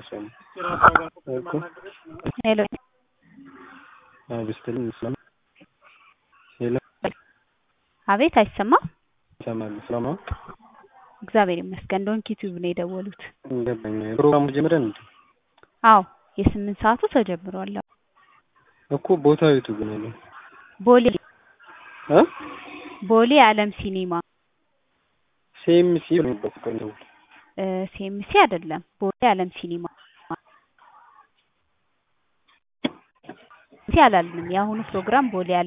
አይሰማም እኮ ሄሎ አብስትልኝ ይሰማ ሄሎ አቤት አይሰማም ይሰማል ሰላም እግዚአብሔር ይመስገን ዶንኪ ቲዩብ ነው የደወሉት ገባኝ ፕሮግራሙ ጀምረን እንዴ አዎ የስምንት ሰዓቱ ተጀምሯል እኮ ቦታው የቱ ግን ያለው ቦሌ እ ቦሌ አለም ሲኒማ ሲኤምሲ ነው የሚባለው እ ሲኤምሲ አይደለም ቦሌ አለም ሲኒማ ሲ አላልንም የአሁኑ ፕሮግራም ቦሌ አለም